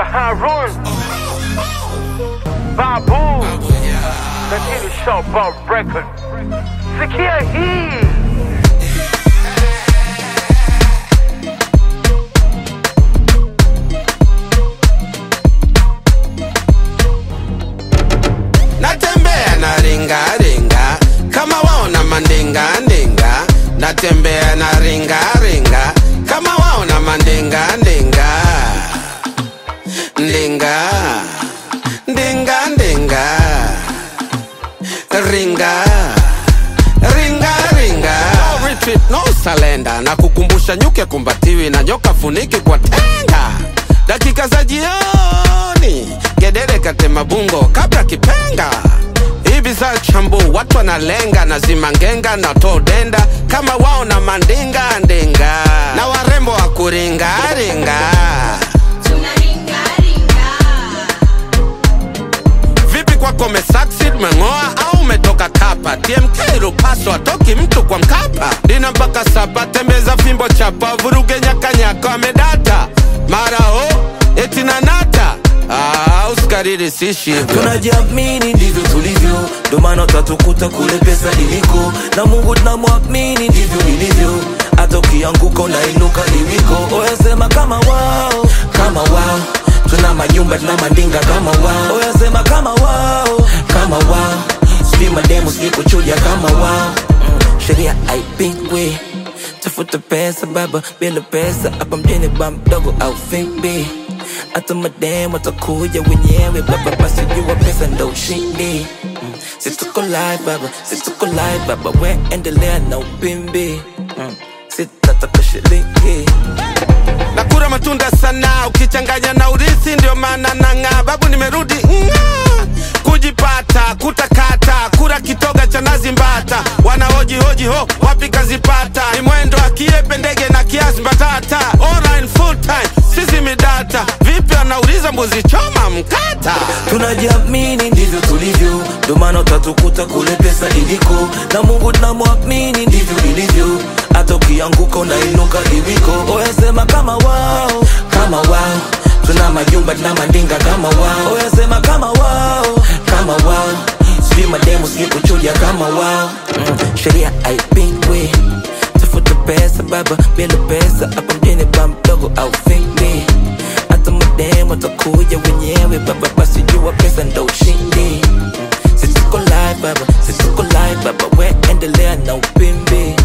Harun Babu Lakini Showboat Record Sikia hii natembea na ringa ringa kama waona mandinga ndinga natembea na ringa ringa kama waona mandinga ndinga ndinga ndinga ndinga ringa ringa ringa no retreat no salenda na kukumbusha nyuke kumbatiwi na nyoka funiki kwa tenga dakika za jioni gedere katema bungo kabla kipenga hivi za chambu watu wanalenga na zimangenga na todenda kama wao na mandinga ndinga na warembo wa kuringaringa vipi kwako umesucceed umeng'oa au umetoka kapa tmk rupaso atoki mtu kwa mkapa dina mpaka sapa tembeza fimbo chapa vuruge nyakanyaka amedata mara ho eti nanata ah, usikariri sishi hivyo tunajiamini ndivyo tulivyo ndo maana utatukuta kule pesa iliko na mungu tunamwamini ndivyo ilivyo hata ukianguka unainuka iliko oyasema kama wao kama wao tuna majumba tuna mandinga kama wao oyasema kama wao kama wao sijui mademu sijui kuchuja kama wao mm, sheria haipingwi tafuta pesa baba bila pesa hapa mjini ba mdogo au fimbi hata mademu watakuja wenyewe baba basi jua pesa ndo ushindi mm. si tuko live baba si tuko live baba we endelea na upimbi mm. sitataka shilingi nakura matunda sana ukichanganya na urithi ndio maana nang'aa babu nimerudi ng'aa. kujipata kutakata kura kitoga cha nazi mbata wanahoji hoji ho wapi kazipata ni mwendo akiepe ndege na kiasi mbatata online full time sisi midata vipi anauliza mbuzi choma mkata tunajiamini ndivyo tulivyo ndo maana utatukuta kule pesa iliko na mungu tunamwamini ndivyo ilivyo hata ukianguka unainuka iliko oyasema kama wao kama wao tuna majumba tuna mandinga kama wao oyasema kama wao kama wao sijui mademu sijui kuchuja kama wao mm, sheria haipingwi tafuta pesa baba bila pesa hapa mjini ba mdogo au fimbi hata mademu watakuja wenyewe baba basi jua pesa ndo ushindi Mm, si tuko live baba si tuko live baba we endelea na upimbi